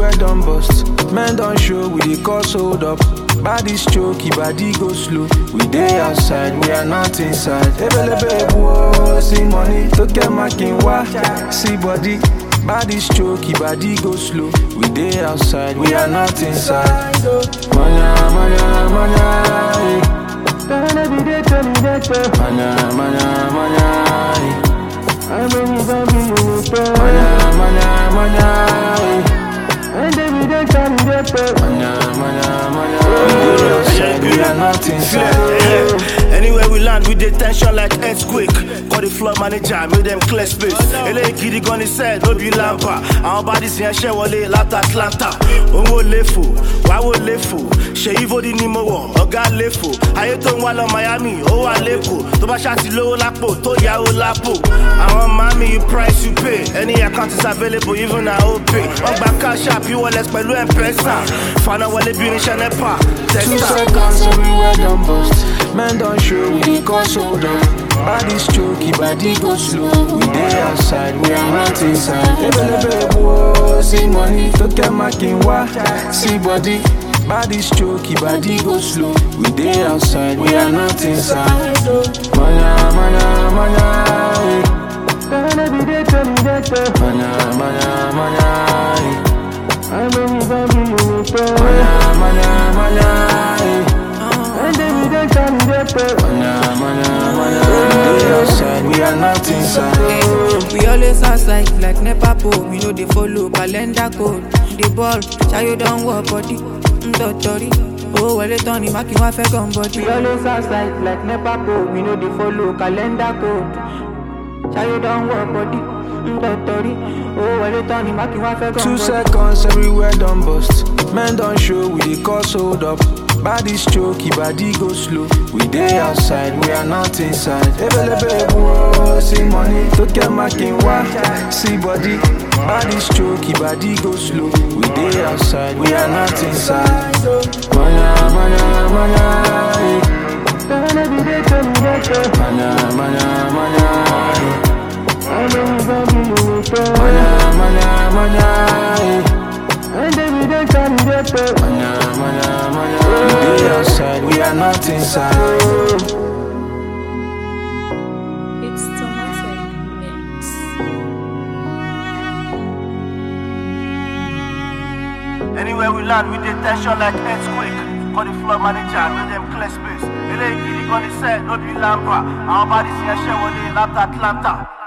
everywhere done bust. Men don't show, we dey cause hold up. Body's choky, body go slow. We dey outside, we are not inside. Ebelebe whoa, see money, to get my king wa. See body, body's choky, body go slow. We dey outside, we are not inside. Manya, manya, manya, eh. Manya, manya, manya, eh. Manya, manya, manya, eh. Manya, manya, manya. We dey outside, we are not inside. Yeah. Anywhere we land, we dey tension like earthquake. Call the floor manager, make them clear space. Eléyìí gidi gan ni sẹ́ẹ̀ ló bí lámpà. Àwọn bodies yẹn ṣẹ́ wọlé láti Atlanta. Owó léfò, wáwó léfò. Ṣèyí Fódì ni mo wọ̀, ọ̀gá léfò. Ayé tó ń wá lọ Miami, ó wà lẹ́kọ̀ọ́. Tó bá ṣáàtì lówó lápò, tó yáwó lápò. Àwọn mami, you price you pay. Any account is available, even na OPay. Wọ́n gba cash app, e-wallet pẹ̀lú M-Pesa. Fana wọlé bí irinṣẹ́ NEPA. Two Testa. seconds everywhere done bust. Men don't show, we dey cause hold up. Body's choky, body go slow. We dey outside, we are not inside. Ebelebe whoa, see money, to get my king wa. See body, body's choky, body go slow. We dey outside, we are not inside. Manya, manya, manya, eh. Manya, manya, manya, eh. Manya, manya, manya, eh. Manya, manya, manya. We dey outside, we are not inside. We always outside like NEPA pole. We know they follow calendar code. The ball, Chayo don't work body. Ndotori. Oh, well, it's Tony Maki, wa fẹ́ gun body. We always outside like NEPA pole. We know they follow calendar code. Chayo don't work body. Ndotori. Oh, well, it's Tony Maki, wa fẹ́ gun Two body. seconds everywhere done bust. Men don't show, we dey cause hold up. Body's choky, body go slow. We dey outside, we are not inside. Ebelebe whoa, see money, to get my king wa. See body, body's choky, body go slow. We dey outside, we are not inside. Manya, manya, manya, eh. Manya, manya, manya, eh. Manya, manya, manya, eh. Manya, manya, manya. We dey outside, we are not inside. It's Tomatic Mix. Anywhere we land, we dey tension like earthquake. Call the floor manager, make them clear space. Eléyìí gidi gan ni sẹ́ẹ̀ ló bí lámpà. Àwọn bodies yẹn ṣẹ́ wọlé láti Atlanta.